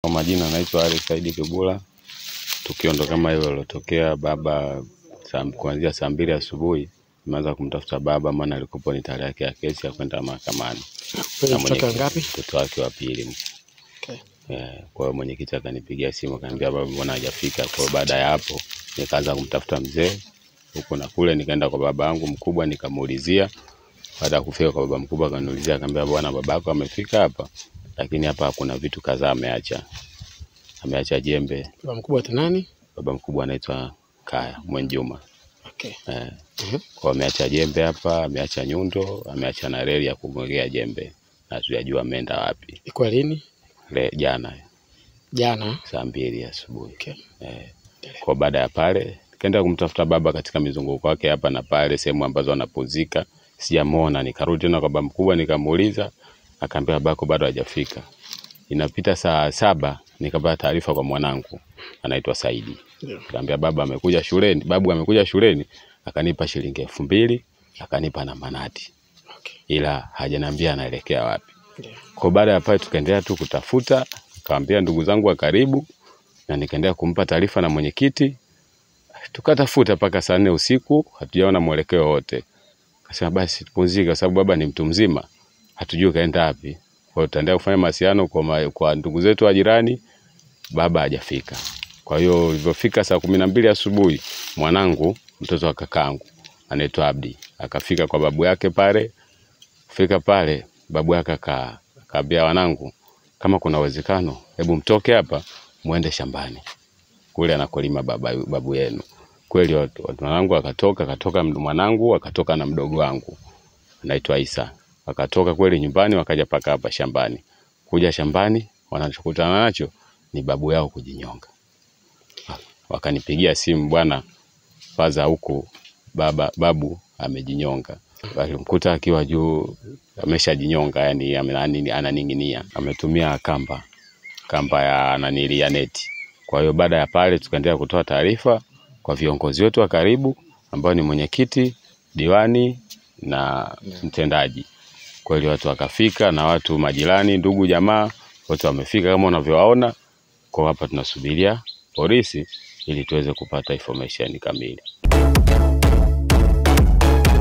Kwa majina naitwa Ali Saidi Kibula. Tukio ndo kama hilo lilotokea baba saa, kuanzia saa mbili asubuhi nimeanza kumtafuta baba, maana alikuwa ni tarehe yake ya kesi ya kwenda mahakamani Wewe na ni mtoto wa mwenyekiti- ngapi? mtoto wake wa pili. Okay. Eh, Kwa hiyo mwenyekiti akanipigia simu akaniambia baba, mbona hajafika? Kwa hiyo baada ya hapo nikaanza kumtafuta mzee huku na kule, nikaenda kwa baba yangu mkubwa nikamuulizia. Baada ya kufika kwa baba mkubwa akaniulizia, akaniambia bwana, babako amefika hapa, lakini hapa kuna vitu kadhaa ameacha. Ameacha jembe. Baba mkubwa ati nani? Baba mkubwa anaitwa Kaya Mwenjuma. Okay. Eh, Mhm. kwa ameacha jembe hapa, ameacha nyundo, ameacha na reli ya kumwekea jembe, na hatujajua ameenda wapi. Ilikuwa lini? Le, jana Jana. saa mbili asubuhi. Okay. Eh, kwa baada ya pale nikaenda kumtafuta baba katika mizunguko wake hapa na pale, sehemu ambazo anapumzika, sijamwona. Nikarudi tena kwa baba mkubwa nikamuuliza, akaambia babako bado hajafika. Inapita saa saba nikapata taarifa kwa mwanangu anaitwa Saidi, Ndio. kaambia baba amekuja shuleni, babu amekuja shuleni, akanipa shilingi elfu mbili akanipa na manati, Okay. ila hajaniambia anaelekea wapi. Ndio. Kwa baada ya pale tukaendelea tu kutafuta, nikamwambia ndugu zangu wa karibu na nikaendelea kumpa taarifa na mwenyekiti. Tukatafuta mpaka saa nne usiku, hatujaona mwelekeo wote. Akasema basi tupumzike, kwa sababu baba ni mtu mzima, hatujui kaenda wapi. Kwa hiyo tutaendelea kufanya mawasiliano kwa, ma, kwa ndugu zetu wa jirani. Baba hajafika. Kwa hiyo ilivyofika saa kumi na mbili asubuhi, mwanangu mtoto wa kakangu anaitwa Abdi akafika kwa babu yake pale. Kufika pale, babu yake aka- akaambia wanangu, kama kuna uwezekano, hebu mtoke hapa muende shambani kule anakolima baba, babu yenu. Kweli watu watu wanangu akatoka, akatoka md- mwanangu akatoka na mdogo wangu anaitwa Isa, wakatoka kweli nyumbani, wakaja paka hapa shambani. Kuja shambani, wanachokutana nacho ni babu yao kujinyonga. Wakanipigia simu, bwana faza huku baba babu amejinyonga. Walimkuta akiwa juu ameshajinyonga, yani ame- anani- ananing'inia, ametumia kamba kamba ya nanili ya neti. Kwa hiyo baada ya pale tukaendelea kutoa taarifa kwa viongozi wetu wa karibu ambao ni mwenyekiti, diwani na mtendaji. Kweli watu wakafika na watu majirani, ndugu, jamaa wote wamefika kama unavyowaona. Kwa hapa tunasubiria polisi ili tuweze kupata information kamili.